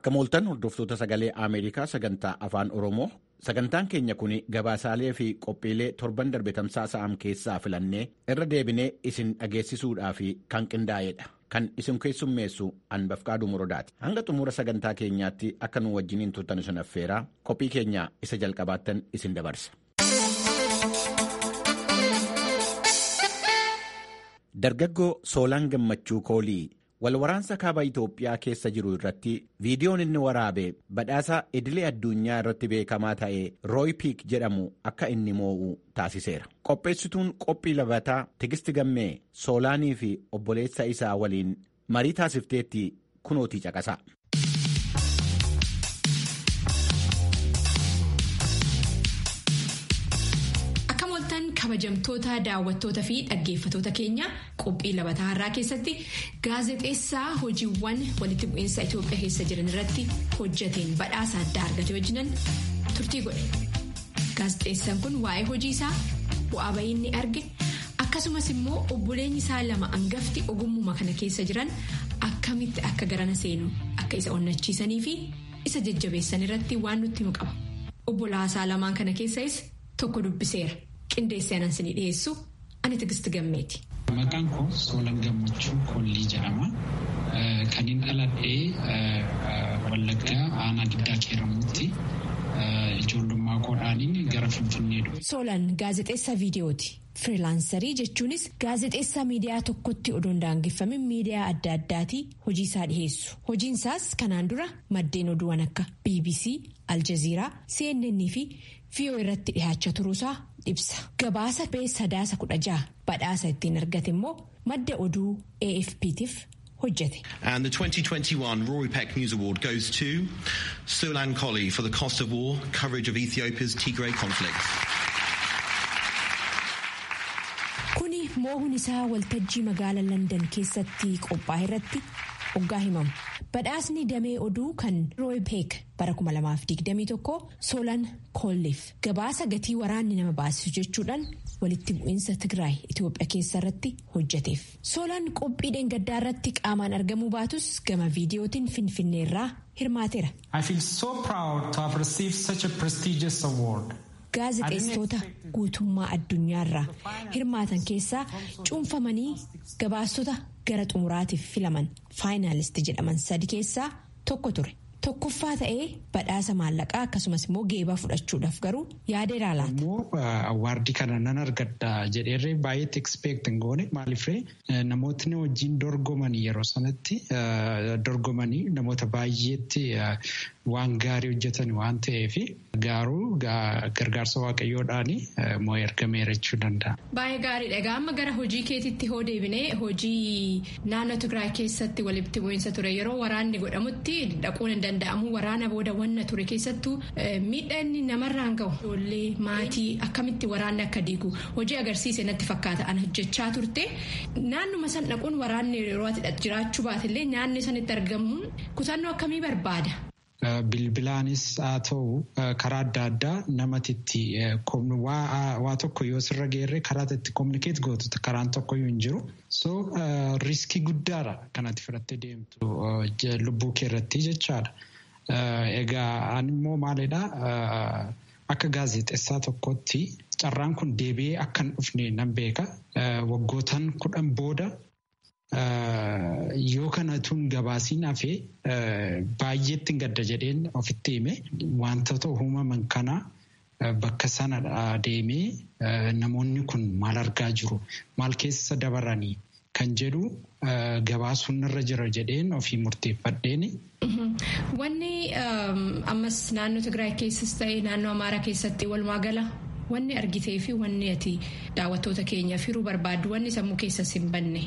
Akka mooltan hordoftoota sagalee Ameerikaa sagantaa afaan Oromoo sagantaan keenya kun gabaasaalee fi qophiilee torban darbe tamsaasa'an keessaa filannee irra deebinee isin dhageessisuudhaaf kan qindaa'edha. Kan isin keessummeessu Anbafqaaduu Morodaati. Hanga xumura sagantaa keenyaatti akka nu wajjiniin turtan isin affeeraa qophii keenya isa jalqabaattan isin dabarsa. Dargaggoo Soolaan Gammachuu Koolii walwaraansa kaaba Itoophiyaa keessa jiru irratti viidiyoon inni waraabe badhaasa idilee addunyaa irratti beekamaa ta'e rooypiik jedhamu akka inni moo'u taasiseera. Qopheessituun qophii labataa Tigisti Gammee Soolaanii fi obboleessa isaa waliin marii taasifteetti kunootii caqasaa. kabajamtoota daawwattoota fi dhaggeeffatoota keenya qophii labataa har'aa keessatti gaazexeessaa hojiiwwan walitti bu'iinsa Itoophiyaa keessa jiran irratti hojjateen badhaasa addaa argate wajjinan turtii godhe. Gaazexeessaan kun waa'ee hojii isaa bu'aa bahii inni arge akkasumas immoo obboleenyi isaa lama hangafti ogummaa kana keessa jiran akkamitti akka garana seenu akka isa onnachiisanii fi isa jajjabeessan irratti waan nutti himu qaba. Obbolaasaa lamaan kana keessas tokko dubbiseera. qindeessee anan isinii dhiyeessu ani tigisti gammeeti. Maqaan koo Soolan Gammachuu Kollii jedhama. Kan hin dhaladhee Wallaggaa aanaa giddaa keeramutti ijoollummaa koodhaaniin gara Finfinnee dhufe. Soolan gaazexeessaa viidiyooti. Firilaansarii jechuunis gaazexeessaa miidiyaa tokkotti odoo hin daangeffamin miidiyaa adda addaatii hojii isaa dhiheessu. Hojiin isaas kanaan dura maddeen oduuwwan akka BBC, Aljazeeraa, CNN fi VOA irratti dhihaachaa turuusaa ibsa. Gabaasa bee sadaasa kudha jaha badhaasa ittiin argate immoo madda oduu AFP'tiif hojjete. And the 2021 Rory Peck News Award goes to Solan Colley for the cost of war coverage of Ethiopia's Tigray conflict. Kuni moohuun isaa waltajjii magaala London keessatti qophaa'e irratti hoggaa himamu. Badhaasni damee oduu kan Roy Peck bara 2021 Solan Kolliif gabaasa gatii waraanni nama baasisu jechuudhaan walitti bu'iinsa Tigraay Itoophiyaa keessa irratti hojjeteef. Solan qophii dheengaddaa irratti qaamaan argamuu baatus gama viidiyootiin Finfinnee irraa hirmaateera. I feel so proud to have received such a prestigious award. Gaazexeessitoota guutummaa addunyaarraa hirmaatan keessaa cuunfamanii gabaastota gara xumuraatiif filaman faayinaalisti jedhaman sadi keessaa tokko ture. Tokkoffaa ta'ee badhaasa maallaqaa akkasumas immoo geebaa fudhachuudhaaf garuu yaadeeraa laata. Immoo awwaardii kana nan argadha jedheerree baay'eetti ekspeekt hin goone maaliifree namootni wajjin dorgomanii yeroo sanatti dorgomanii namoota baay'eetti waan gaarii hojjetan waan ta'eef garuu gargaarsa waaqayyoodhaan moo ergameera jechuu danda'a. Baay'ee gaariidha. Egaa amma gara hojii keetitti hoo deebinee hojii naannoo Tigraay keessatti walitti bu'iinsa ture yeroo waraanni godhamutti dhaquun hin danda'amu waraana booda wanna ture keessattuu miidhaa inni namarraan gahu ijoollee maatii akkamitti waraanni akka diigu hojii agarsiise natti fakkaata an hojjechaa turte naannuma san dhaquun waraanni yeroo ati jiraachuu baatillee nyaanni sanitti argamuun kutannoo akkamii barbaada. Bilbilaanis haa ta'u karaa adda addaa namatitti waa tokko yoo sirra geerre karaa itti kominikeet gootu karaan tokkoyyuu hin jiru. So riiskii guddaadha kanatti fudhattee deemtu lubbuu kee irratti jechaadha. Egaa ani immoo maalidhaa akka gaazexeessaa tokkotti carraan kun deebi'ee akka hin dhufne nan beeka. Waggootaan kudhan booda. Yoo kana tun gabaasiin hafee baay'eetti gadda jedheen ofitti hime wantoota uumaman kana bakka sana deemee namoonni kun maal argaa jiru maal keessa dabaranii kan jedhu gabaasuun irra jira jedheen ofii murteeffadheeni. Wanni ammas naannoo Tigraay keessas ta'ee naannoo Amaaraa keessatti walumaa gala wanni argitee fi wanni ati daawwattoota keenyaaf hiruu barbaaddu wanni sammuu keessas hin banne.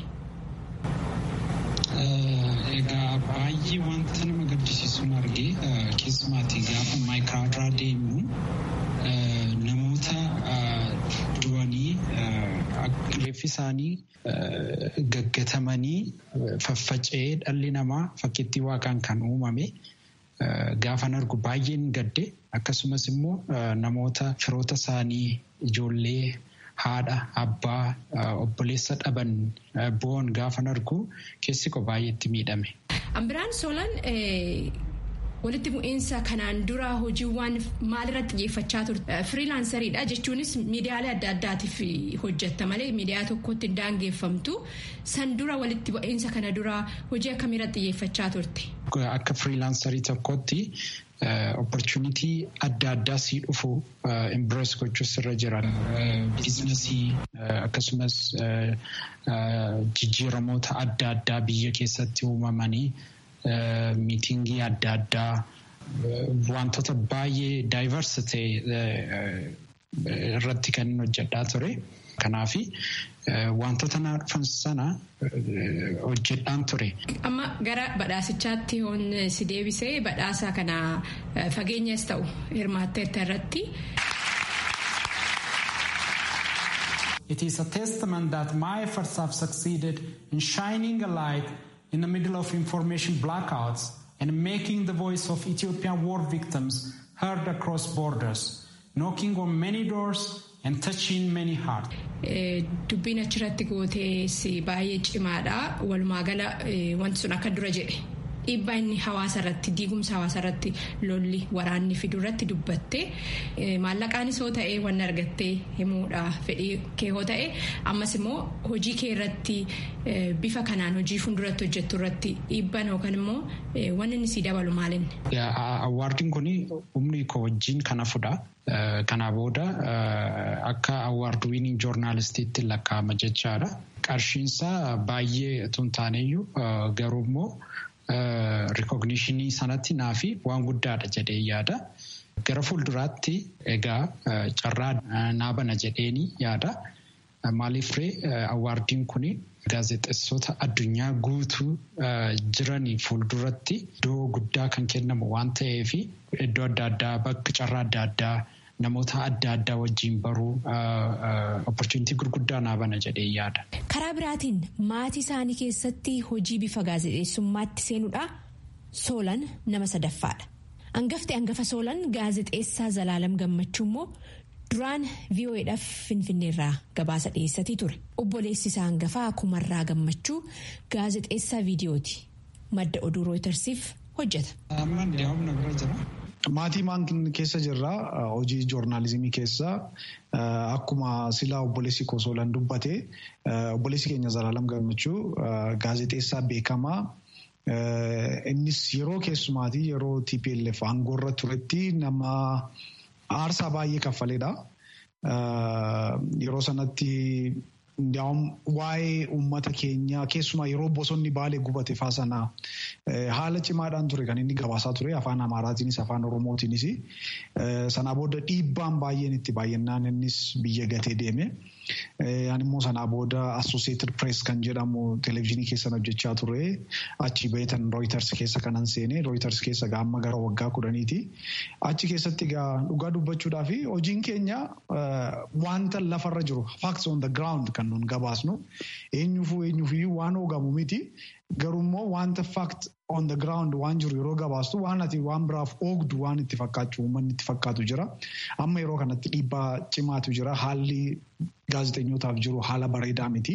Egaa baay'ee wanta nama gaddisiisuun argee keessumaatii gaafa maayikiraadaa deemu namoota du'anii reeffi isaanii gaggatamanii faffaca'ee dhalli namaa fakkiitti waaqaan kan uumame gaafan argu baay'een gadde akkasumas immoo namoota firoota isaanii ijoollee. haadha abbaa obboleessa dhaban bu'oon gaafan argu keessi koo baay'eetti miidhame. Ambiraan Soolan walitti bu'iinsa kanaan dura hojiiwwan maalirratti xiyyeeffachaa turte firiilaansariidha jechuunis miidiyaalee adda addaatiif hojjetta malee miidiyaa tokkotti hin daangeffamtu san dura walitti bu'iinsa kana dura hojii akkamiirratti xiyyeeffachaa turte. Akka firiilaansarii tokkotti opportunitii adda addaa sii dhufu embrace gochuus irra jiran biizinasii akkasumas jijjiiramoota adda addaa biyya keessatti uumamanii miitingii adda addaa wantoota baay'ee daayivarsi ta'e irratti kan inni hojjedhaa ture. Kanaafi wantoota na dhufan sana hojjedhaan ture. Amma gara badhaasichaatti yoon si deebisee badhaasa kana fageenyas ta'u hirmaatteetta irratti. It is a testament that my efforts have succeeded in shining a light in the middle of information blackouts and making the voice of Ethiopian war victims heard across borders, knocking on many doors and touching many hearts. Dubbiin achirratti gootees baay'ee cimaadha. Walumaa gala wanti sun akka dura jedhe dhiibbaa inni hawaasa irratti diigumsa hawaasa irratti lolli waraanni fidu irratti dubbatte maallaqaanis hoo ta'ee wanni argattee himuudha fedhii kee hoo ta'e ammas immoo hojii kee irratti bifa kanaan hojii fuulduratti hojjettu irratti dhiibbaan yookaan immoo wanni inni sii dabalu maalinni. Awwaardiin kun humni koo wajjin kana fudha. Kanaa booda akka awwaard wiiniin joornaalistiitti lakkaa'ama jechaadha. Qarshiinsaa baay'ee tun taaneyyuu garuu immoo rikogniishinii sanatti naafi waan guddaadha jedhee yaada. Gara fuulduraatti egaa carraa naabana jedheeni yaada. Maaliifree awwaardiin kun gaazexeessota addunyaa guutuu jiranii fuulduratti iddoo guddaa kan kennamu waan ta'eef iddoo adda addaa bakka carraa adda addaa namoota adda addaa wajjin baruu opportunitii gurguddaa naabana jedhee yaada. Karaa biraatiin maatii isaanii keessatti hojii bifa gaazexeessummaatti seenuudha. Soolan nama sadaffaadha. Hangafti hangafa Soolan gaazexeessaa Zalaalam Gammachuu immoo duraan VOAdhaaf Finfinneerraa gabaasa dhiyeessatii ture. Obboleessi isaa hangafaa Kumarraa Gammachuu gaazexeessaa viidiyooti. Madda oduu rooytarsiif hojjeta. Maatii maan keessa jirraa hojii joornaalizimii keessa akkuma silaa obboleessi koo Soolan dubbate obboleessi keenya Zalaalam Gammachuu gaazexeessaa beekamaa innis yeroo keessumaatii yeroo TPLF aangoorra turetti nama aarsaa baay'ee kaffaleedha. Yeroo sanatti waa'ee uummata keenyaa keessumaa yeroo bosonni baalee gubate faa sana haala cimaadhaan ture kan inni gabaasaa ture afaan amaaraatiinis afaan oromootiinis sanaa booda dhiibbaan baay'een itti baay'inaan innis biyya gatee deeme. Ani immoo sanaa booda Associated Press kan jedhamu televezyiinii keessan hojjechaa ture. Achi beetan Reuters keessa kanan seene. Reuters keessa amma gara waggaa kudhaniiti. Achi keessatti dhugaa dubbachuudhaa fi hojiin keenya wanta lafarra jiru facts on the ground kan nun gabaasnu eenyuufuu eenyuufiyyuu waan hoogamu miti. Garuummoo wanta fact on the ground waan jiru yeroo gabaastu waan ati waan biraaf oogdu waan itti fakkaachuu uummanni itti fakkaatu jira. Amma yeroo kanatti dhiibbaa cimaatu jira. Haalli gaazexeessotaaf jiru haala bareedaa miti.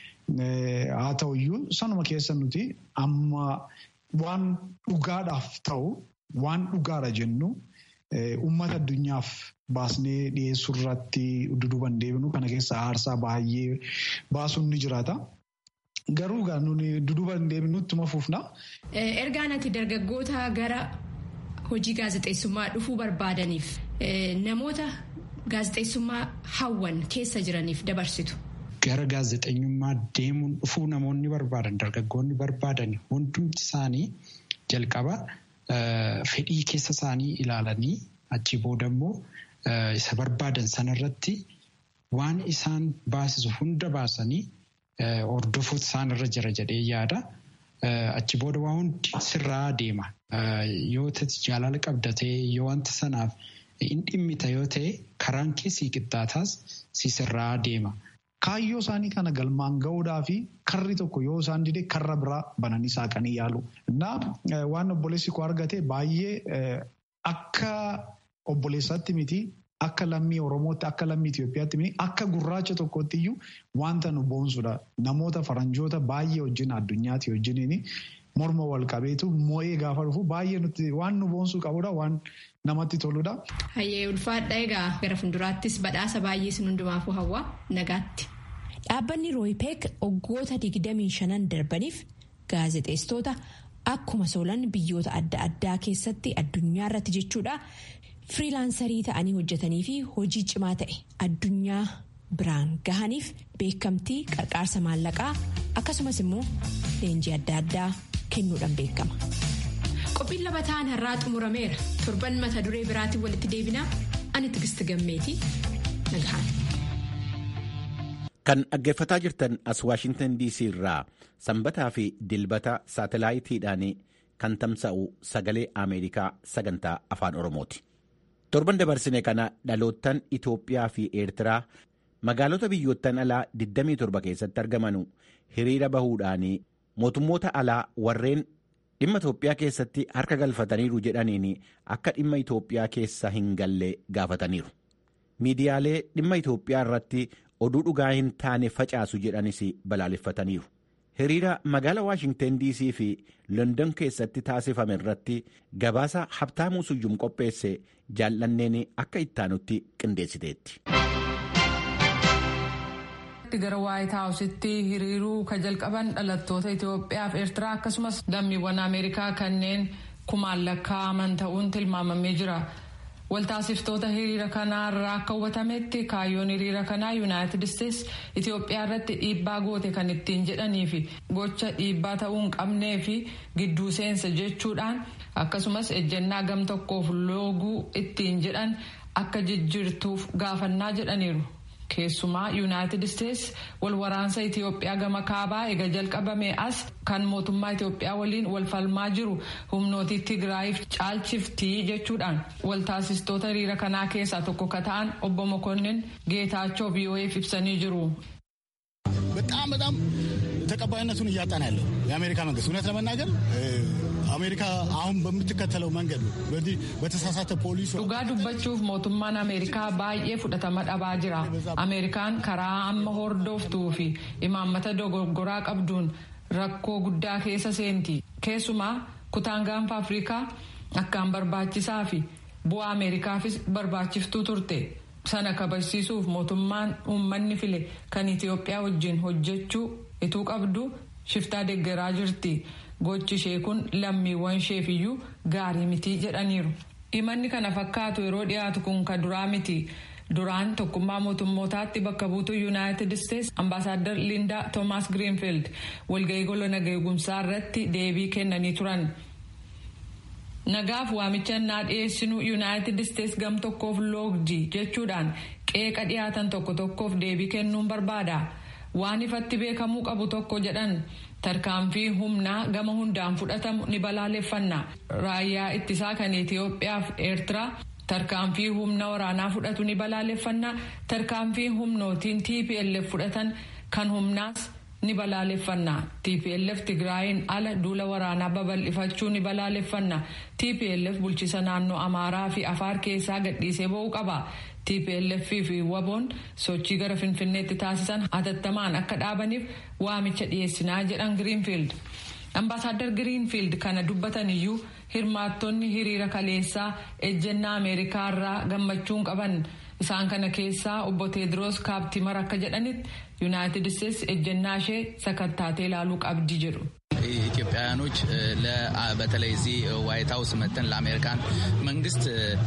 Haa ta'uyyuu sanuma keessa nuti amma waan dhugaadhaaf ta'u waan dhugaadha jennu uummata addunyaaf baasnee dhiyeessuu irratti duduban deebinu kana keessa aarsaa baay'ee baasuun ni jiraata. Garuu nuni duduba hin deebinutti fuufna. Ergaan ati dargaggoota gara hojii gaazexeessummaa dhufuu barbaadaniif namoota gaazexeessummaa hawwan keessa jiraniif dabarsitu. Gara gaazexeessummaa deemuun dhufuu namoonni barbaadan dargaggoonni barbaadan hundumti isaanii jalqaba fedhii keessa isaanii ilaalanii achi booda immoo isa barbaadan sanarratti waan isaan baasisu hunda baasanii. Hordofuutu isaan irra jira jedhee yaada. Achi booda waa hundi sirraa deema. Yoo ta'e jaalala qabdatee yoo wanta sanaaf hin dhimmita yoo ta'e karaan keessi qixxaataas si sirraa deema. Kaayyoo isaanii kana galmaan ga'uudhaa fi karri tokko yoo isaan dide karra biraa bananii saaqanii yaalu. Innaa waan obboleessi koo argate baay'ee akka obboleessaatti miti. Akka lammii Oromootti akka lammii Itoophiyaatti akka gurraacha tokkotti iyyuu wanta nu boonsudha. Namoota faranjoota baay'ee wajjin addunyaatti wajjiniin morma wal qabeetu moo'ee gaafa dhufu baay'ee nuti waan nu boonsuu qabudha waan namatti toludha. Hayyee ulfaadha egaa gara fuulduraattis badhaasa baay'ee sin hundumaafuu hawwa nagaatti. Dhaabbanni Rooypeek waggoota 25 darbaniif gaazexeessitoota akkuma soolan biyyoota adda addaa keessatti addunyaa irratti jechuudha firiilaansarii ta'anii hojjetanii fi hojii cimaa ta'e addunyaa biraan gahaniif beekamtii qarqaarsa maallaqaa akkasumas immoo leenjii adda addaa kennuudhaan beekama. Qophiin labataan har'aa xumurameera torban mata duree biraatiin walitti deebinaa ani tigisti gammeetii nagahaan. Kan dhaggeeffataa jirtan as Waashintan DC irraa sanbataa fi dilbata saatalaayitiidhaan kan tamsa'u sagalee Ameerikaa sagantaa afaan Oromooti. Torban dabarsine kana dhaloottan Itoophiyaa fi Eertiraa magaalota biyyoottan alaa 27 keessatti argaman hiriira bahuudhaan mootummoota alaa warreen dhimma Itoophiyaa keessatti harka galfataniiru jedhaniin akka dhimma Itoophiyaa keessa hin galle gaafataniiru. Miidiyaalee dhimma Itoophiyaa irratti oduu dhugaa hin taane facaasu jedhanis balaaleffataniiru. Hiriira magaala Waashingten DC fi London keessatti taasifame irratti gabaasa Habtaamuu Suyyum qopheesse jaallanneen akka ittaanutti qindeessiteetti. gara waayit haawusitti hiriiruu ka jalqaban dhalattoota Itoophiyaa fi Eertiraa akkasumas lammiiwwan Ameerikaa kanneen kumaan lakkaa'aman ta'uun tilmaamamee jira. waltaasiftoota hiriira kanaa irraa akka hubatametti kaayyoon hiriira kanaa yuunaayitid isteetsi itiyoophiyaa irratti dhiibbaa goote kan ittiin jedhanii fi gocha dhiibbaa ta'uu hin qabnee fi gidduu seensa jechuudhaan akkasumas ejjennaa gam tokkoof looguu ittiin jedhan akka jijjiirtuuf gaafannaa jedhaniiru. keessumaa yuunaayitid isteetsi wal waraansa itiyoophiyaa gama kaabaa ega jalqabame as kan mootummaa itiyoophiyaa waliin wal falmaa jiru humnootii tigraayiif caalchiftii jechuudhaan waltaasistoota hiriira kanaa keessaa tokko ka ta'an obbo mokonnin geetaachoo ቪኦኤፍ ibsanii jiru. በጣም በጣም ተቀባይነቱን እያጣን ያለው የአሜሪካ መንግስት እውነት ለመናገር አሜሪካ አሁን በምትከተለው መንገድ ነው። በዚህ በተሳሳተ ፖሊሲ dhugaa dubbachuuf mootummaan ameerikaa baay'ee fudhatama dhabaa jira ameerikaan karaa amma hordoftuu fi imaammata dogoggoraa qabduun rakkoo guddaa keessa seenti keessumaa kutaan gaanfa afrikaa akkaan barbaachisaa fi bu'aa ameerikaafis barbaachiftuu turte sana kabajsiisuuf mootummaan uummanni file kan itiyoophiyaa wajjin hojjechuu ituu qabdu shiftaa deeggaraa jirti. gochi ishee kun lammiiwwan isheefiyyuu gaarii mitii jedhaniiru. himanni kana fakkaatu yeroo dhiyaatu kun ka duraa miti. duraan tokkummaa mootummootaatti bakka buutuu yuunaayitid isteetsi ambaasaaddar liindaa toomaas giriinfiild walgahii gola nagaa eegumsaa irratti deebii kennanii turan. nagaaf waamicha innaa dhiyeessinuu yuunaayitid isteetsi gam tokkoof loogdi jechuudhaan qeeqa dhiyaatan tokko tokkoof deebii kennuun barbaada. waan ifatti beekamuu qabu tokko jedhan tarkaanfii humnaa gama hundaan fudhatamu ni balaaleffanna raayyaa ittisaa kan itiyoophiyaaf eertiraa tarkaanfii humna waraanaa fudhatu ni balaaleffanna tarkaanfii humnootiin tplf fudhatan kan humnaas ni balaaleffanna tplf tigraayin ala duula waraanaa babal'ifachuu ni balaaleffanna tplf bulchisa naannoo amaaraa fi afaar keessaa gadhiisee ba'uu qaba. tplf fi waboon sochii gara finfinneetti taasisan hatattamaan akka dhaabaniif waamicha dhiyeessinaa jedhan giriinfiild ambaasaadar giriinfiild kana dubbatan iyyuu hirmaattonni hiriira kaleessaa ejjennaa ameerikaa irraa gammachuun qaban isaan kana keessaa obbo teediroos kaaptimar akka jedhanitti yuunaayitid isteetsi ejjennaa ishee sakattaatee ilaaluu qabdi jedhu. ኢትዮጵያውያኖች በተለይ እዚህ ዋይት ሀውስ መተን ለአሜሪካን መንግስት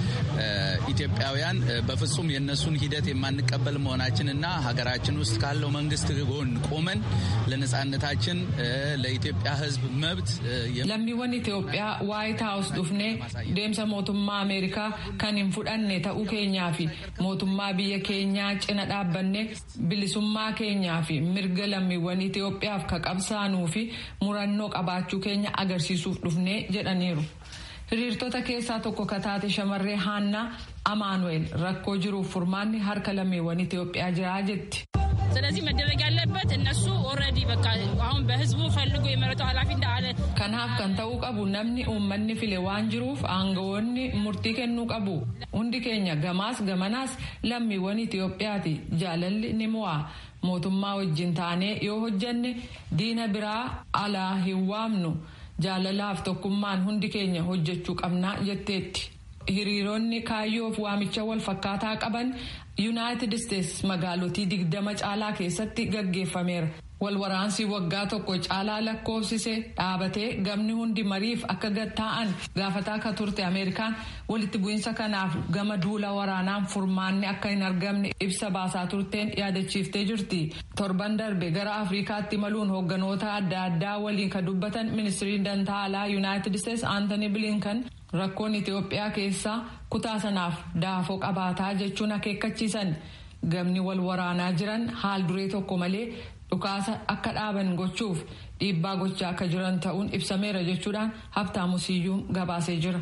ኢትዮጵያውያን በፍጹም የእነሱን ሂደት የማንቀበል መሆናችን እና ሀገራችን ውስጥ ካለው መንግስት ጎን ቆመን ለነጻነታችን ለኢትዮጵያ ሕዝብ መብት lammiiwwan Itoophiyaa waayit haawus dhufnee deemsa mootummaa Ameerikaa kan hin fudhanne ta'uu keenyaa fi mootummaa biyya keenyaa cina dhaabbanne bilisummaa keenyaa fi mirga lammiiwwan Itoophiyaaf ka qabsaanuu fi murannoo qabaachuu keenya agarsiisuuf dhufnee jedhaniiru. hiriirtota keessaa tokko ka taate shamarree haannaa amaanu'eel rakkoo jiruuf furmaanni harka lammiiwwan Itoophiyaa jiraa jetti. ስለዚህ መደረግ ያለበት እነሱ ኦልሬዲ በቃ አሁን በህዝቡ ፈልጎ የመረጠው ኃላፊ እንዳለ kanaaf kan ta'uu qabu namni uummanni file waan jiruuf aangawoonni murtii kennuu qabu hundi keenya gamaas gamanaas lammiiwwan Itoophiyaati jaalalli ni mo'a mootummaa wajjin taanee yoo hojjanne diina biraa alaa hin waamnu jaalalaaf tokkummaan hundi keenya hojjechuu qabnaa jetteetti. hiriironni kaayyoof waamicha wal fakkaataa qaban yuunaayitid isteetsi magaalotii digdama caalaa keessatti gaggeeffameera. walwaraansii waggaa tokko caalaa lakkoofsise dhaabatee gamni hundi mariif akka gatta'an gaafataa akka turte ameerikaan walitti bu'iinsa kanaaf gama duula waraanaan furmaanni akka hin argamne ibsa baasaa turteen yaadachiiftee jirti torban darbe gara afrikaatti maluun hoogganoota adda addaa waliin kan dubbatan ministiriin dantaa alaa yuunaayitid isteetsi aantanii bilinkan rakkoon itiyoophiyaa keessaa kutaa sanaaf daafoo qabaataa jechuun akeekkachiisan gamni wal waraanaa jiran haal duree tokko malee. dhukaasa akka dhaaban gochuuf dhiibbaa gochaa akka jiran ta'uun ibsameera jechuudhaan habtaamu siyyuun gabaasee jira.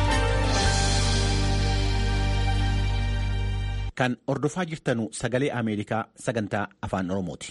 kan ordofaa jirtanu sagalee ameerikaa sagantaa afaan oromooti.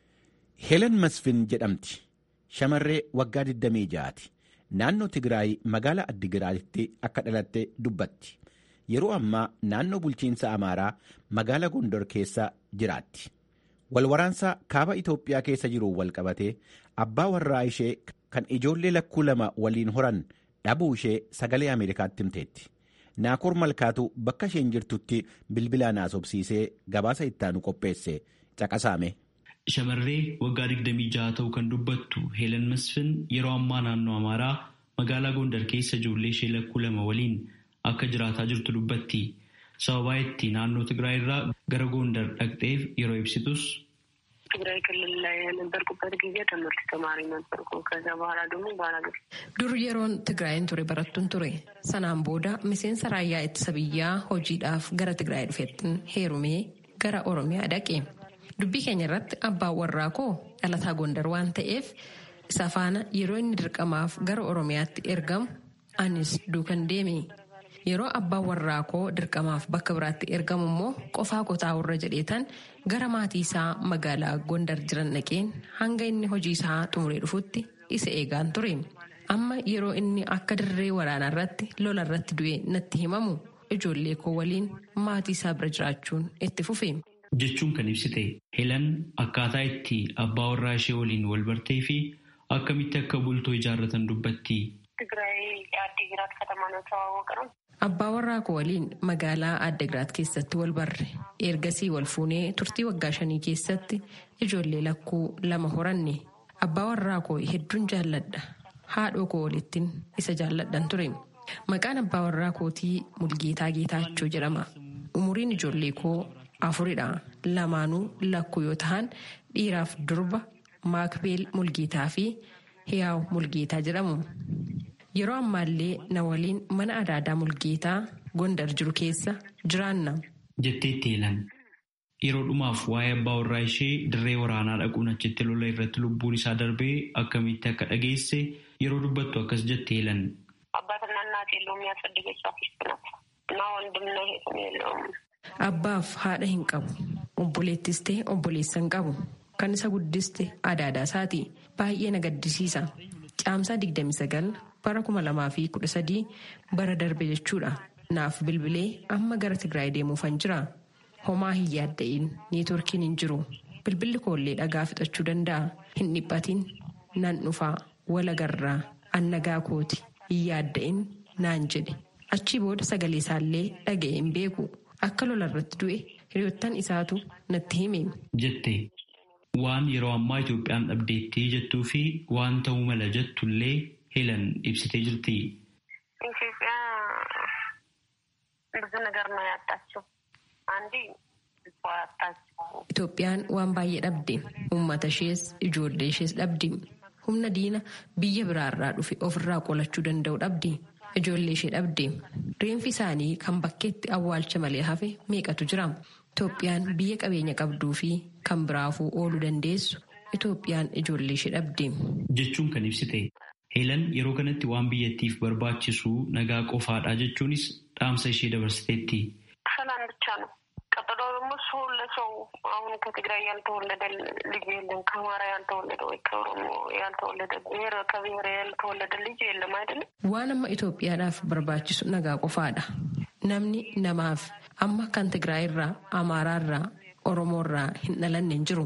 heelen masfin jedhamti shamarree waggaa 26ti naannoo tigraay magaalaa addigiraatitti akka dhalatte dubbatti yeroo ammaa naannoo bulchiinsa amaaraa magaalaa gondor keessa jiraatti. walwaraansa kaaba Itoophiyaa keessa jiru walqabatee abbaa warraa ishee kan ijoollee lakkuu lama waliin horan dhabuu ishee sagalee Ameerikaatti himteetti. Naakoor Malkaatu bakka isheen jirtutti bilbilaan haasofsiisee gabaasa ittaanu qopheesse caqasaame. Shamarree waggaa 26 ta'uu kan dubbattu Heelen Masfin yeroo ammaa naannoo Amaaraa magaalaa Gondar keessa ijoollee ishee lakkuu lama waliin akka jiraataa jirtu dubbatti. sababaa itti naannoo Tigraay irraa gara Gondar dhaqxeef yeroo ibsitus. ትግራይ ክልል ላይ የነበርኩበት ጊዜ ትምህርት ተማሪ ነበርኩ። ከዛ በኋላ ደግሞ ባላገር dur yeroon tigraayin ture barattuun ture sanaan booda miseensa raayyaa ittisa biyyaa hojiidhaaf gara tigraay dhufeettiin heerumee gara oromiyaa dhaqe dubbii keenya irratti abbaan warraa koo dhalataa gondar waan ta'eef isa faana yeroo inni dirqamaaf gara oromiyaatti ergamu anis duukan deeme. yeroo abbaan warraa koo dirqamaaf bakka biraatti ergamu immoo qofaa kotaa warra jedheetan gara maatii isaa magaalaa gondar jiran dhaqeen hanga inni hojii isaa xumuree dhufutti isa eegaan ture amma yeroo inni akka dirree waraanaa irratti lola irratti du'e natti himamu ijoollee koo waliin maatii isaa bira jiraachuun itti fufe. jechuun kan ibsite helan akkaataa itti abbaa warraa ishee waliin wal bartee fi akkamitti akka bultoo ijaarratan dubbatti. ትግራይ የአዲግራት ከተማ ነው የተዋወቅ ነው Abbaa warraa koo waliin magaalaa Addagiraat keessatti wal barre ergasii wal fuunee turtii waggaa shanii keessatti ijoollee lakkuu lama horanne abbaa warraa koo hedduun jaalladha haadhoo koo walittiin isa jaalladhan ture maqaan abbaa warraa kootii Mulgeetaa Geetaachoo jedhama umuriin ijoollee koo afuridha lamaanuu lakkuu yoo ta'an dhiiraaf durba maakbeel Mulgeetaa fi Hiyaaw Mulgeetaa jedhamu. Yeroo ammaallee na waliin mana adaadaa mulgeetaa gondar jiru keessa jiraanna. Jetteetti heelan. Yeroo dhumaaf waa'ee abbaa warraa ishee dirree waraanaa dhaquun achitti lola irratti lubbuun isaa darbee akkamitti akka dhageesse yeroo dubbattu akkas jette heelan. አባትና እናት የለውም ያሳደገችው አክስት ናት እና ወንድምና እህትም የለውም። Abbaaf haadha hin qabu. Obboleettis ta'e obboleessa hin qabu. Kan isa guddiste adaadaa isaati. Baay'ee na gaddisiisa. Caamsaa 29 bara 2013 bara darbe jechuudha. Naaf bilbilee amma gara Tigraay deemuufan jira. Homaa hin yaadda'in neetworkiin hin jiru. Bilbilli koollee dhagaa fixachuu danda'a. Hin dhiphatin nan dhufaa walagarraa annagaa kooti hin yaadda'in naan jedhe. Achii booda sagalee isaallee dhaga'e hin beeku. Akka lola irratti du'e hiriyoottan isaatu natti hime. Jette waan yeroo ammaa Itoophiyaan dhabdeettii jettuu fi waan ta'uu mala jettullee heelan ibsitee jirti. ኢትዮጵያ ብዙ ነገር ነው ያጣችው። አንዴ እሷ ያጣችው Itoophiyaan waan baay'ee dhabde uummata ishees ijoollee ishees dhabdi humna diina biyya biraarraa dhufe ofirraa qolachuu danda'u dhabdi ijoollee ishee dhabde reenfi isaanii kan bakkeetti awwaalcha malee hafe meeqatu jira Itoophiyaan biyya qabeenya qabduu fi kan biraafuu ooluu dandeessu Itoophiyaan ijoollee ishee dhabde. Jechuun kan ibsite heelan yeroo kanatti waan biyyattiif barbaachisu nagaa qofaadha jechuunis dhaamsa ishee dabarsiteetti. ሰላም ብቻ ነው። ቀጥሎ ደግሞ ሰው ለሰው አሁን ከትግራይ ያልተወለደ ልጅ የለም፣ ከአማራ ያልተወለደ ወይ ከኦሮሞ ያልተወለደ ብሔር ከብሔር ያልተወለደ ልጅ የለም አይደለም። Waan amma Itoophiyaadhaaf barbaachisu nagaa qofaadha. Namni namaaf amma kan Tigraay irraa, Amaaraa irraa, Oromoo irraa hin dhalanne hin jiru.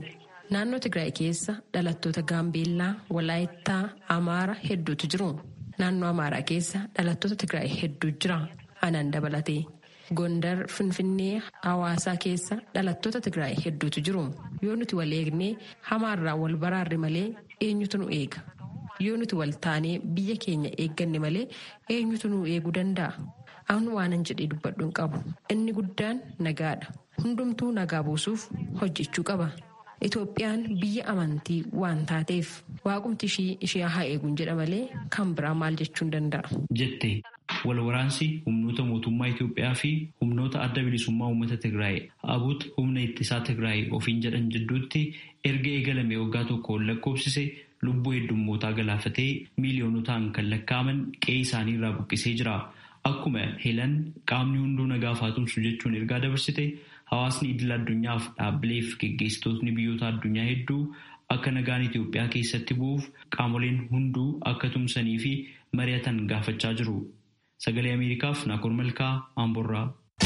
Naannoo Tigraay keessa dhalattoota Gaambeellaa, Walaayittaa, Amaara hedduutu jiru. Naannoo Amaaraa keessa dhalattoota Tigraay hedduu jira. Anaan dabalatee. Gondar, Finfinnee, Hawaasaa keessa dhalattoota Tigraay hedduutu jiru. Yoo nuti wal eegnee hamaarraa wal baraarre malee eenyutu nu eega? Yoo nuti wal taanee biyya keenya eegganne malee eenyutu nu eeguu danda'a? Amma waanan jedhee dubbadhu hin qabu. Inni guddaan nagaadha. Hundumtuu nagaa buusuuf hojjechuu qaba. Itoophiyaan biyya amantii waan taateef waaqumti ishii ishee haa eeguun jedha malee kan biraa maal jechuu hin danda'a. Jette wal waraansi humnoota mootummaa Itoophiyaa fi humnoota adda bilisummaa uummata Tigraay abuut humna ittisaa Tigraay ofiin jedhan jidduutti erga eegalame waggaa tokko ol lakkoofsise lubbuu heddummootaa galaafatee miiliyoonotaan kan lakkaa'aman qe'ee isaanii irraa buqqisee jira. Akkuma heelan qaamni hunduu nagaa faatumsu jechuun ergaa dabarsite hawaasni idil addunyaaf dhaabbileef geggeessitootni biyyoota addunyaa hedduu akka nagaan Itoophiyaa keessatti bu'uuf qaamoleen hunduu akka tumsanii fi mari'atan gaafachaa jiru. Sagalee Ameerikaaf Naakoor Malkaa Amborraa.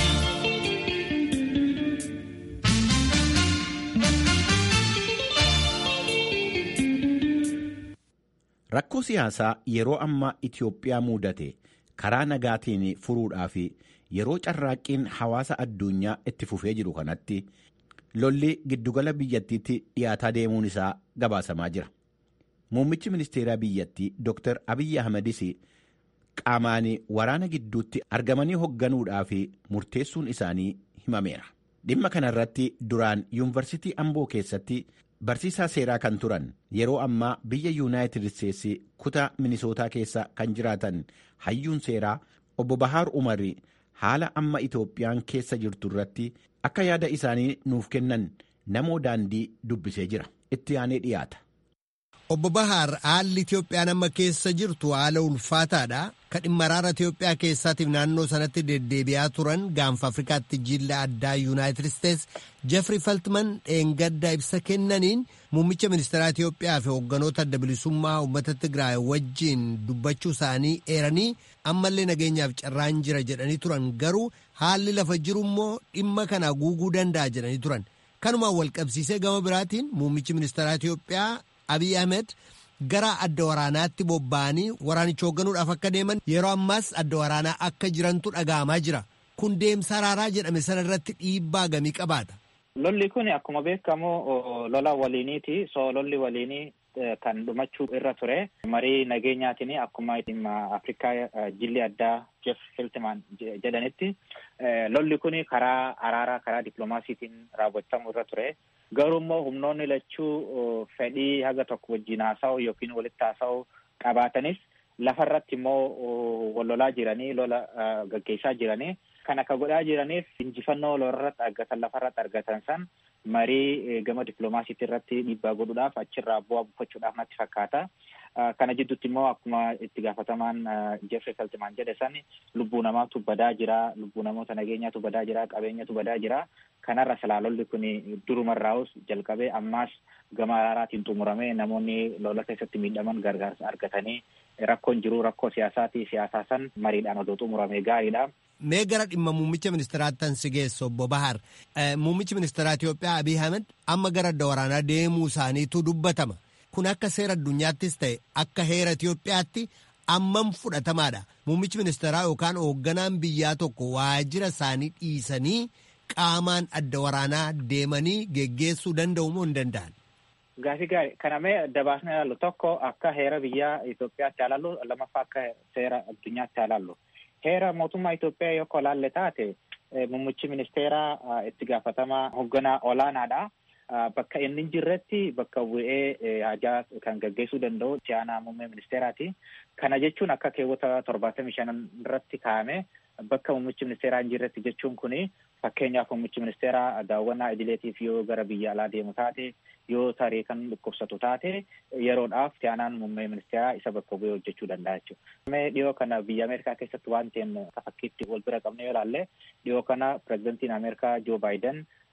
Rakkoo siyaasaa yeroo ammaa Itoophiyaa mudate karaa nagaatiin furuudhaaf yeroo carraaqqiin hawaasa addunyaa itti fufee jiru kanatti lolli giddugala biyyattiitti dhiyaataa deemuun isaa gabaasamaa jira. Muummichi ministeeraa biyyattii Dr. Abiyyi Ahmedis qaamaan waraana gidduutti argamanii hoogganuudhaaf murteessuun isaanii himameera. Dhimma kanarratti duraan yuunivarsiitii Amboo keessatti barsiisaa seeraa kan turan yeroo ammaa biyya yuunaayitid isteetsi kutaa minisootaa keessa kan jiraatan hayyuun seeraa obbo Bahaar Umari haala amma Itoophiyaan keessa jirtu irratti akka yaada isaanii nuuf kennan namoo daandii dubbisee jira. Itti aanee dhiyaata. Obbo Bahaar haalli Itoophiyaan amma keessa jirtu haala ulfaataadha. Kan dhimma araara Itoophiyaa keessaatiif naannoo sanatti deddeebi'aa turan gaanfa Afrikaatti jilla addaa Yuunaayitid Isteets Jeffrey Feltman dheengadda ibsa kennaniin muummicha ministeeraa Itoophiyaa fi hoogganoota adda bilisummaa uummata Tigraay wajjin dubbachuu isaanii eeranii ammallee nageenyaaf carraan jira jedhanii turan garuu haalli lafa jiru immoo dhimma kana guuguu danda'a jedhanii turan. Kanumaan wal qabsiisee gama biraatiin muummichi ministeeraa Itoophiyaa Abiy Ahmed gara adda waraanaatti bobba'anii waraanicha hoogganuudhaaf akka deeman yeroo ammaas adda waraanaa akka jirantu dhaga'amaa jira. Kun deemsa araaraa jedhame sana irratti dhiibbaa gamii qabaata. Lolli kun akkuma beekamu lola waliiniiti. So lolli waliinii kan dhumachuu irra ture. Marii nageenyaatiin akkuma dhimma Afrikaa jilli addaa Jeff Feltman jedhanitti lolli kun karaa araaraa karaa dippiloomaasiitiin raawwatamu irra ture. Garuu immoo humnoonni lachuu fedhii haga tokko wajjin haasa'u yookiin walitti haasa'u qabaatanis lafarratti immoo wal lolaa jiranii lola gaggeessaa jiranii kan akka godhaa jiraniif injifannoo lolarratti argatan lafarratti argatan san marii gama dippiloomaasiitii irratti dhiibbaa godhuudhaaf achirraa bu'aa buufachuudhaaf natti fakkaata. Kana jidduutti immoo akkuma itti gaafatamaan Jeffrey Feltman jedhe san lubbuu namaatu badaa jira, lubbuu namoota nageenyaatu badaa jira, qabeenyatu badaa jira. Kanarra salaalolli kun durumarraa'us jalqabee ammaas gama araaraatiin xumuramee namoonni lola keessatti miidhaman gargaarsa argatanii rakkoon jiru rakkoo siyaasaati siyaasaa san mariidhaan odoo xumuramee gaariidha. Mee gara dhimma muummicha ministeeraatti si geessu obbo Bahar. Muummichi ministeeraa Itoophiyaa Abiy Ahmed amma gara adda waraanaa deemuu isaaniitu dubbatama. Kun akka seera addunyaattis ta'e akka heera Itoophiyaatti ammam fudhatamaadha. Muummichi ministeeraa yookaan hoogganaan biyyaa tokko waajjira isaanii dhiisanii qaamaan adda waraanaa deemanii geggeessuu danda'u moo hin danda'an? Gaafii gaarii kana mee dabaasnee ilaallu tokko akka heera biyyaa Itoophiyaatti ilaallu lammaffaa akka seera addunyaatti ilaallu. Heera mootummaa Itoophiyaa yoo ilaalle taate muummichi ministeeraa itti gaafatamaa hoogganaa olaanaadha. Bakka inni hin jirretti bakka bu'ee hajaa kan gaggeessuu danda'u itti aanaa muummee ministeeraati. Kana jechuun akka keewwata torbaatamii shanan irratti kaa'ame bakka muummichi ministeeraa hin jirretti jechuun kuni fakkeenyaaf muummichi ministeeraa daawwannaa idileetiif yoo gara biyya alaa deemu taate yoo tarii kan dhukkubsatu taate yeroodhaaf itti aanaan muummee ministeeraa isa bakka bu'ee hojjechuu danda'a jechuudha. Mee dhiyoo kana biyya Ameerikaa keessatti waan ta'een fakkiitti wal bira qabne yoo ilaalle dhiyoo kana pirezidantiin Ameerikaa Joo Baayiden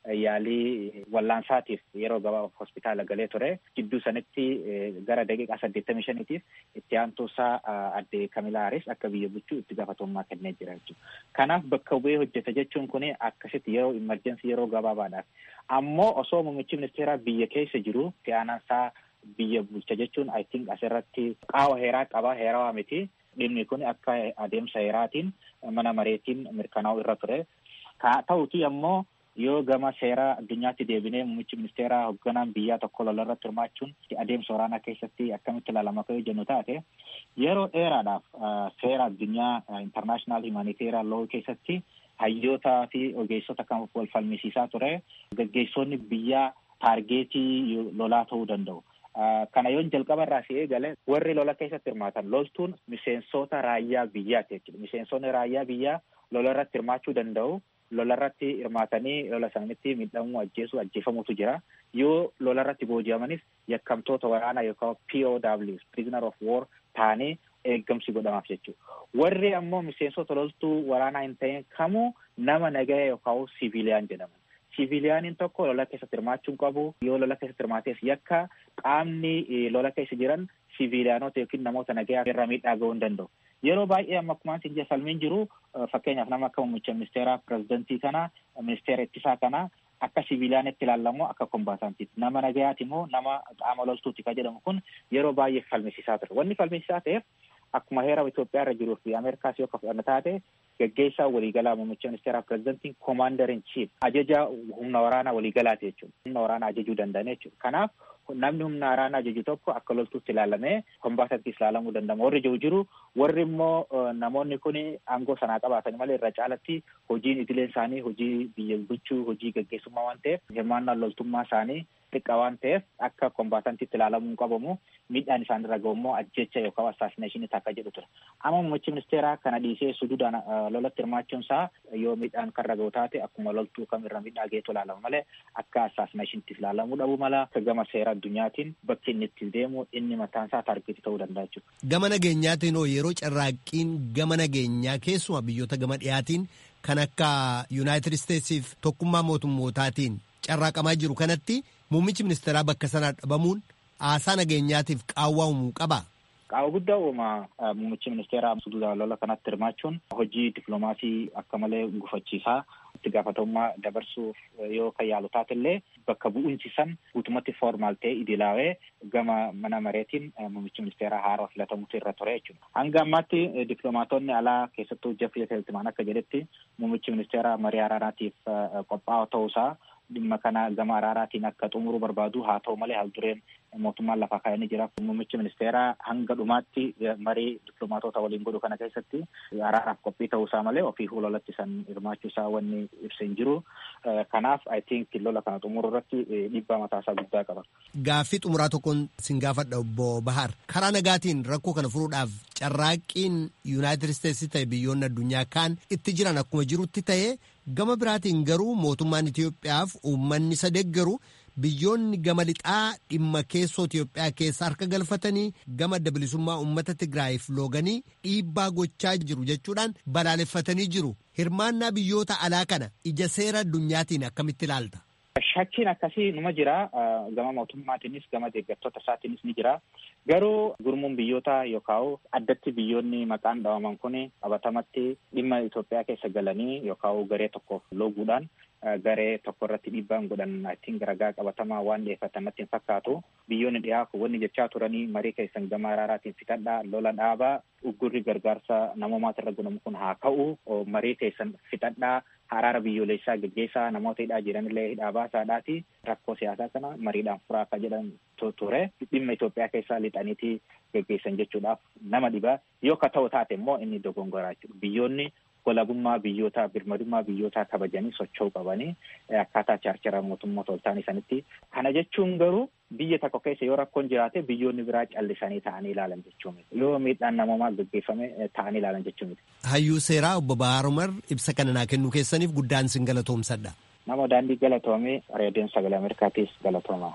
yaalii wallaansaatiif yeroo gabaaf hospitaala galee ture jidduu sanitti gara daqiiqaa saddeettamii shaniitiif itti aantuusaa adde Kamilaaris akka biyya bulchuu itti gaafatamummaa kennee jira jechuudha. Kanaaf bakka bu'ee hojjeta jechuun kun akkasitti yeroo imerjensii yeroo gabaabaadhaaf ammoo osoo muummichi ministeeraa biyya keessa jiru itti aanaasaa biyya bulcha jechuun I think asirratti qaawa heeraa qaba heerawaa miti. Dhimmi kun akka adeemsa heeraatiin mana mareetiin mirkanaa'u irra ture. Haa ta'uti ammoo yoo gama seeraa addunyaatti deebinee muummichi ministeeraa hoogganaan biyyaa tokko lola irratti hirmaachuun adeemsa waraanaa keessatti akkamitti ilaalama akka jennu taate yeroo dheeraadhaaf seera addunyaa intarnaashinaal himaniteeraa loo keessatti hayyootaa fi ogeessota kan wal falmisiisaa ture gaggeessonni biyyaa taargeetii lolaa ta'uu danda'u. Kana yoon jalqaba irraa si eegale warri lola keessatti hirmaatan loltuun miseensota raayyaa biyyaati jechuudha. Miseensonni raayyaa biyyaa lola irratti hirmaachuu danda'u. Lola irratti hirmaatanii lola sanatti miidhamuu ajjeesuu ajjeefamutu jira. Yoo lola irratti booji'amanis yakkamtoota waraanaa yookaan POWs prisoner of war ta'anii eeggamsi godhamaaf jechuudha. Warri ammoo miseensota loltuu waraanaa hin ta'in kamuu nama nagaya yookaan siviiliyaan jedhama. Siviiliyaaniin tokko lola keessatti hirmaachuu qabu. Yoo lola keessatti hirmaatees yakka qaamni lola keessa jiran siviiliyaanota yookiin namoota nagayaa irra miidhaa ga'uu hin danda'u. Yeroo baay'ee amma akkuma isin jedhe falmiin jiru fakkeenyaaf nama akka muummicha ministeeraa pirezidantii kana ministeera ittisaa kana akka siviiliyaanitti ilaalamu akka kombaatantiitti nama nagayaati immoo nama qaama loltuuti kan jedhamu kun yeroo baay'ee falmisiisaa ture. Wanni falmisiisaa ta'eef akkuma heera Itoophiyaa irra jiruu fi Ameerikaas yoo fudhanna taate geggeessaa waliigalaa muummicha ministeeraa pirezidantiin koomaandar in chiif ajaja humna waraanaa waliigalaati jechuudha. Humna waraanaa ajajuu danda'an jechuudha. Kanaaf namni humna waraanaa ajaju tokko akka loltuutti ilaalamee kombaatantiis ilaalamuu danda'ama. Warri jiru jiru warri immoo namoonni kun aangoo sanaa qabaatan malee irra caalatti hojiin idileen isaanii hojii biyya bulchuu hojii gaggeessummaa waan ta'eef hirmaannaan loltummaa isaanii xiqqaa waan ta'eef akka kombaatantiitti ilaalamuu qabamu miidhaan isaan irra gahu immoo ajjecha yookaan assaasinashinii akka jedhu ture. Amma muummichi ministeeraa kana dhiisee suduudhaan lolatti hirmaachuun isaa yoo miidhaan kan irra gahu taate akkuma loltuu kam irra miidhaa geetu ilaalama malee akka assaasinashiniitti ilaalamuu dhabuu mala gama seera addunyaatiin bakki inni itti deemu inni mataan isaa taargeetii ta'uu danda'a jechuudha. Gama nageenyaatiin hoo yeroo carraaqqiin gama nageenyaa keessumaa biyyoota gama dhiyaatiin kan akka Yuunaayitid Isteetsiif tokkummaa mootummootaatiin carraaqamaa jiru kanatti muummichi ministeeraa bakka sanaa dhabamuun haasaa nageenyaatiif qaawwaa uumuu qaba. Qaawwa guddaa uuma muummichi ministeeraa suduudhaan lola kanatti hirmaachuun hojii dippiloomaasii akka malee gufachiisaa itti gaafatamummaa dabarsuuf yoo kan yaalu taate illee bakka bu'insi san guutumatti formaal ta'e idilaawee gama mana mareetiin muummichi ministeeraa haaraa filatamutu irra ture jechuudha. Hanga ammaatti dippiloomaatonni alaa keessattuu Jeffrey Feltman akka jedhetti muummichi ministeeraa marii araaraatiif qophaa'aa ta'uusaa dhimma kana gama araaraatiin akka xumuruu barbaadu haa ta'u malee haaldureen mootummaan lafaa kaa'anii jira. Muummichi ministeeraa hanga dhumaatti marii dippiloomaatota waliin godhu kana keessatti araaraaf qophii ta'uusaa malee ofii lolatti san hirmaachuusaa wanni ibsa hin jiru. Kanaaf I think lola kana xumuruu irratti dhiibbaa mataasaa guddaa qaba. Gaaffii xumuraa tokkoon sin gaafadha obbo Bahar. Karaa nagaatiin rakkoo kana furuudhaaf carraaqqiin Yuunaayitid Isteetsi ta'e biyyoonni addunyaa kaan itti jiran akkuma jirutti ta'e gama biraatiin garuu mootummaan Itoophiyaaf uummanni isa deeggaru biyyoonni gama lixaa dhimma keessoo Itoophiyaa keessa harka galfatanii gama adda bilisummaa uummata Tigraayiif looganii dhiibbaa gochaa jiru jechuudhaan balaaleffatanii jiru. Hirmaannaa biyyoota alaa kana ija seera addunyaatiin akkamitti ilaalta? Shakkiin akkasii numa jira. Gama mootummaatiinis gama deeggartoota isaatiinis ni jira. Garuu gurmuun biyyoota yookaan addatti biyyoonni maqaan dhawaman kun qabatamatti dhimma Itoophiyaa keessa galanii yookaan garee tokkoof looguudhaan garee tokko irratti dhiibbaan godhan ittiin garagaa qabatamaa waan dhiyeeffatan natti hin fakkaatu. Biyyoonni dhiyaa kun wanni jechaa turanii marii keessan gama araaraatiin fixadhaa lola dhaabaa uggurri gargaarsa namoomaati irra godhamu kun haa ka'u marii keessan fixadhaa araara biyyoolessaa gaggeessaa namoota hidhaa jiranillee hidhaa baasaadhaati rakkoo siyaasaa kana mariidhaan furaa akka jedhan ture dhimma Itoophiyaa keessaa lixaniitii gaggeessan jechuudhaaf nama dhibaa yoo ka ta'u taate immoo inni dogongoraa jechuudha biyyoonni walabummaa biyyootaa birmadummaa biyyootaa kabajanii socho'uu qabanii akkaataa chaarchara mootummaa toltaan isaanitti kana jechuun garuu biyya tokko keessa yoo rakkoon jiraate biyyoonni biraa callisanii ta'anii ilaalan jechuu miti yoo miidhaan namoomaa gaggeeffame ta'anii ilaalan jechuu miti. Hayyuu seeraa obbo Bahaar Umar ibsa kana naa kennuu keessaniif guddaan sin galatoomsadha. Nama daandii galatoomee reediyoon sagalee Ameerikaatiis galatooma.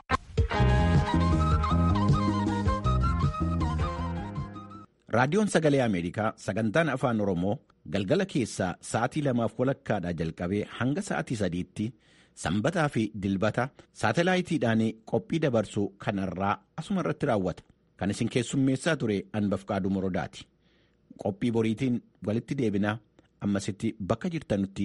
Raadiyoon Sagalee Ameerikaa sagantaan Afaan Oromoo galgala keessaa sa'aatii lamaaf walakkaadhaa jalqabee hanga sa'aatii sadiitti sanbataa fi dilbata saatalaayitiidhaan qophii dabarsuu kanarraa asuma irratti raawwata. Kan isin keessummeessaa ture Anbafqaaduu Morodaati. Qophii boriitiin walitti deebinaa ammasitti bakka jirtanutti